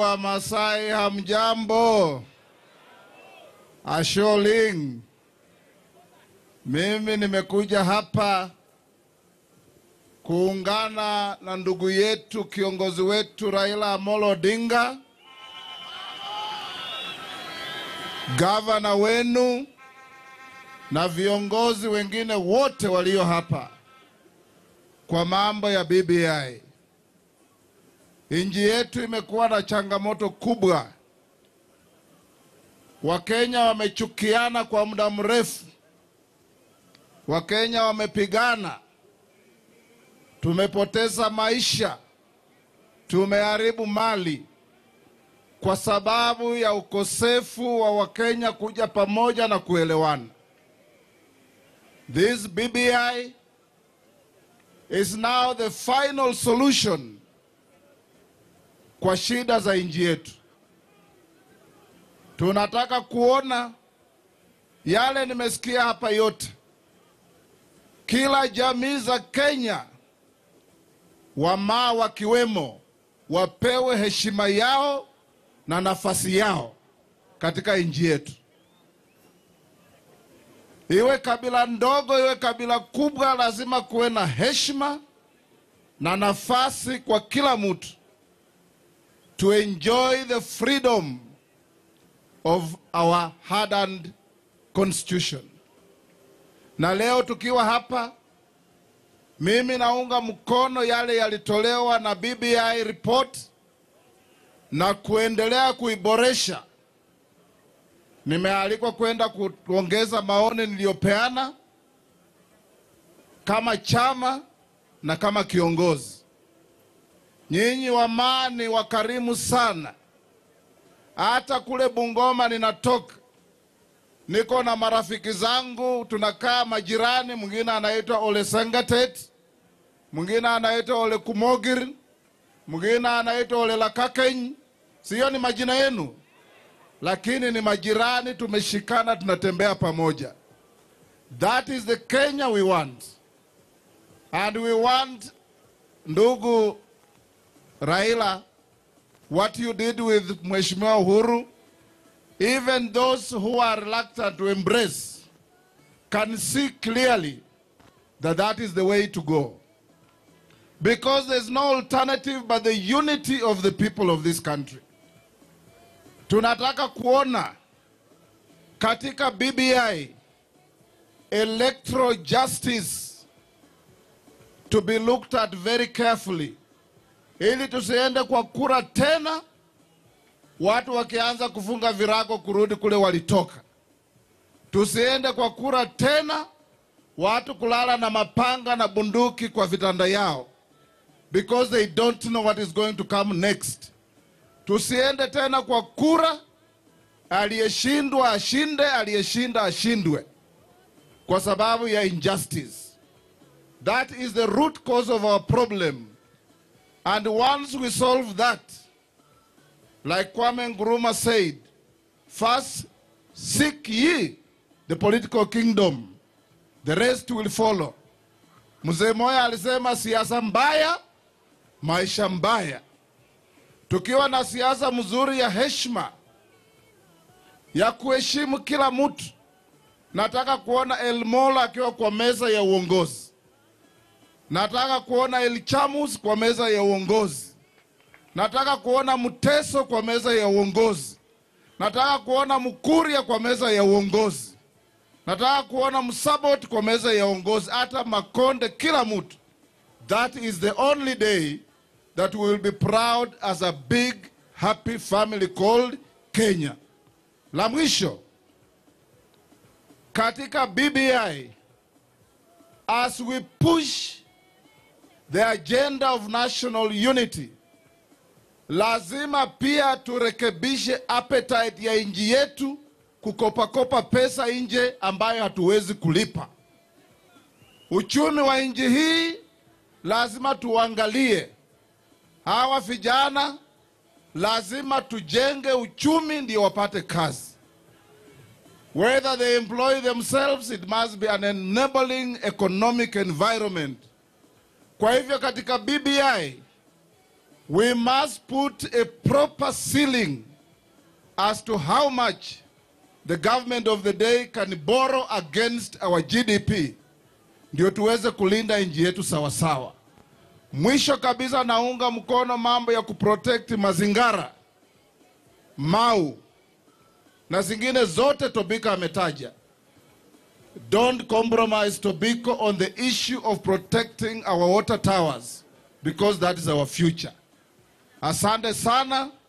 wa Masai hamjambo? Asholing. Mimi nimekuja hapa kuungana na ndugu yetu kiongozi wetu Raila Amolo Odinga, gavana wenu na viongozi wengine wote walio hapa kwa mambo ya BBI. Nchi yetu imekuwa na changamoto kubwa. Wakenya wamechukiana kwa muda mrefu. Wakenya wamepigana. Tumepoteza maisha. Tumeharibu mali kwa sababu ya ukosefu wa Wakenya kuja pamoja na kuelewana. This BBI is now the final solution kwa shida za nchi yetu. Tunataka kuona yale nimesikia hapa yote, kila jamii za Kenya, wamaa wakiwemo, wapewe heshima yao na nafasi yao katika nchi yetu, iwe kabila ndogo, iwe kabila kubwa, lazima kuwe na heshima na nafasi kwa kila mtu to enjoy the freedom of our hard-earned constitution. Na leo tukiwa hapa, mimi naunga mkono yale yalitolewa na BBI report na kuendelea kuiboresha. Nimealikwa kwenda kuongeza maoni niliyopeana kama chama na kama kiongozi. Nyinyi wamaa ni wakarimu sana. Hata kule Bungoma ninatoka, niko na marafiki zangu, tunakaa majirani. Mwingine anaitwa Ole Sengatet, mwingine anaitwa Ole Kumogir, mwingine anaitwa Ole Lakakeny. Siyo ni majina yenu, lakini ni majirani, tumeshikana, tunatembea pamoja. That is the Kenya we want and we want, ndugu Raila, what you did with Mheshimiwa Uhuru, even those who are reluctant to embrace can see clearly that that is the way to go. Because there's no alternative but the unity of the people of this country. Tunataka kuona katika BBI electoral justice to be looked at very carefully ili tusiende kwa kura tena, watu wakianza kufunga virago kurudi kule walitoka. Tusiende kwa kura tena, watu kulala na mapanga na bunduki kwa vitanda yao, because they don't know what is going to come next. Tusiende tena kwa kura, aliyeshindwa ashinde, aliyeshinda ashindwe, kwa sababu ya injustice. That is the root cause of our problem. And once we solve that, like Kwame Nkrumah said, first seek ye the political kingdom, the rest will follow. Mzee Moya alisema siasa mbaya, maisha mbaya. Tukiwa na siasa mzuri ya heshima, ya kuheshimu kila mtu, nataka kuona Elmola akiwa kwa meza ya uongozi. Nataka kuona Elchamus kwa meza ya uongozi. Nataka kuona Mteso kwa meza ya uongozi. Nataka kuona Mkuria kwa meza ya uongozi. Nataka kuona Msabot kwa meza ya uongozi, hata Makonde, kila mtu. That is the only day that we will be proud as a big happy family called Kenya. La mwisho katika BBI, as we push the agenda of national unity, lazima pia turekebishe appetite ya nchi yetu kukopakopa pesa nje ambayo hatuwezi kulipa. Uchumi wa nchi hii lazima tuangalie. Hawa vijana lazima tujenge uchumi ndio wapate kazi. Whether they employ themselves, it must be an enabling economic environment. Kwa hivyo katika BBI We must put a proper ceiling as to how much the government of the day can borrow against our GDP ndio tuweze kulinda nchi yetu sawasawa. Mwisho kabisa, naunga mkono mambo ya kuprotect mazingara, mau na zingine zote Tobiko ametaja. Don't compromise Tobiko on the issue of protecting our water towers because that is our future. Asante sana.